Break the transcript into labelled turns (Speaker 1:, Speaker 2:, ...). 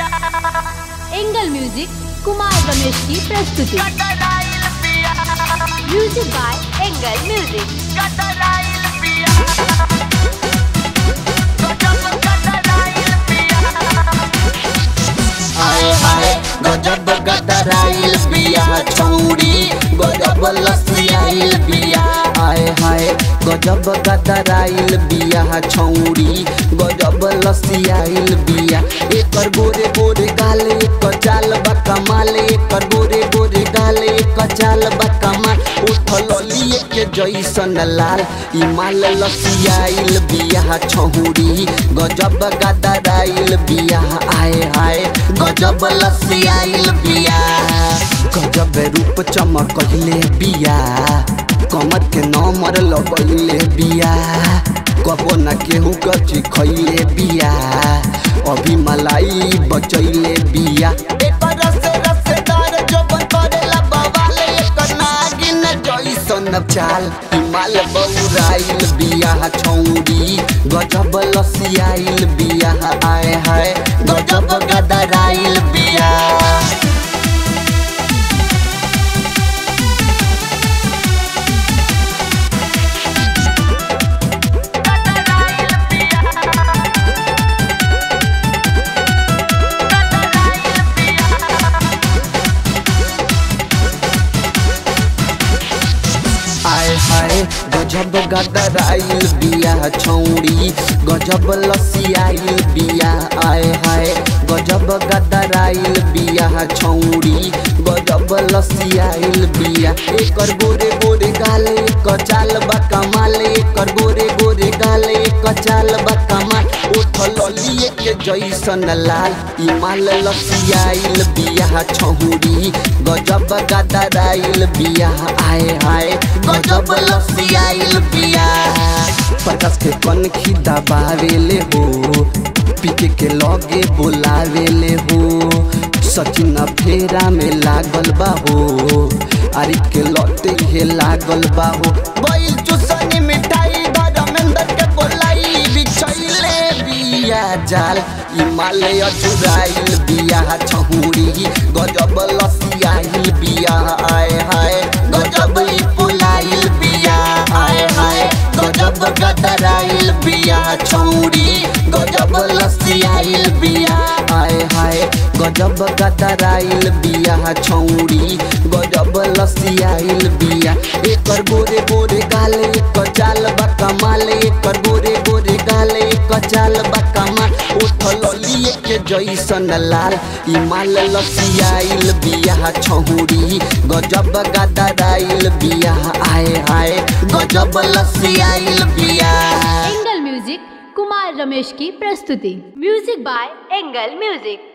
Speaker 1: angle music Kumar Ramesh की प्रस्तुति music by angle music
Speaker 2: आए हाय गजब गदराइल बिया छौड़ी गजब लसियाइल बिया आए हाय गजब गदराइल बिया छौड़ी गजब लसियाइल बिया एकर गोरे गोरे गाले एकर चाल बा कमाल एकर गोरे गोरे गाले एकर चाल बा कमाल उठल लिए के जैसन लाल ई माल लसियाइल बिया छौड़ी गजब गदराइल बिया आए हाय गजब लसियाइल बिया गजब रूप चमकले बिया कमर के नमर लगैले बिया कबो न केहू कची खैले बिया अभी मलाई बचैले बिया एकर रसे रसेदार जबन करेला बवाल एकर नागिन जैसन चाल हिमाल बौराइल बिया छौरी गजब लसियाइल बिया आए हाय गजब गदराइल बिया आए हाय गजब गदराइल बिया छौड़ी गजब लसियाइल बिया आए हाय गजब गदराइल बिया छौड़ी गजब लसियाइल बिया एकर गोरे गोरे गाले एकर चाल बा कमाल एकर गोरे गोरे गाले एकर चाल बा कमाल उठल लिए के जैसन लाल ई माल लसियाइल बिया छौड़ी गजब गदराइल बिया आए हाय गजब लसियाइल बिया पचास के कन खी दबावेले हो पीके के लगे बोलावेले हो सचिन फेरा में लागल बा हो आरिफ के लते हे लागल बा हो बैल चुसनी मिठाई धर्मेंद्र के बोलाई बिछैले बिया जाल ई माले अचुराइल बिया छहुरी गजब लसियाइल बिया आए हाय गजब ई पुलाइल बिया आए हाय गजब गदराइल बिया छौरी गजब लसियाइल बिया आए हाय गजब गदराइल बिया छौरी गजब लसियाइल बिया एकर गोरे गोरे गाले एकर चाल बा कमाल एकर गोरे गोरे गाले एकर चाल बा कमाल उठल लिए के जैसन लाल ई माल लसियाइल बिया छौरी गजब गदराइल बिया आए हाय गजब लसियाइल बिया
Speaker 1: एंगल म्यूजिक कुमार रमेश की प्रस्तुति म्यूजिक बाय एंगल म्यूजिक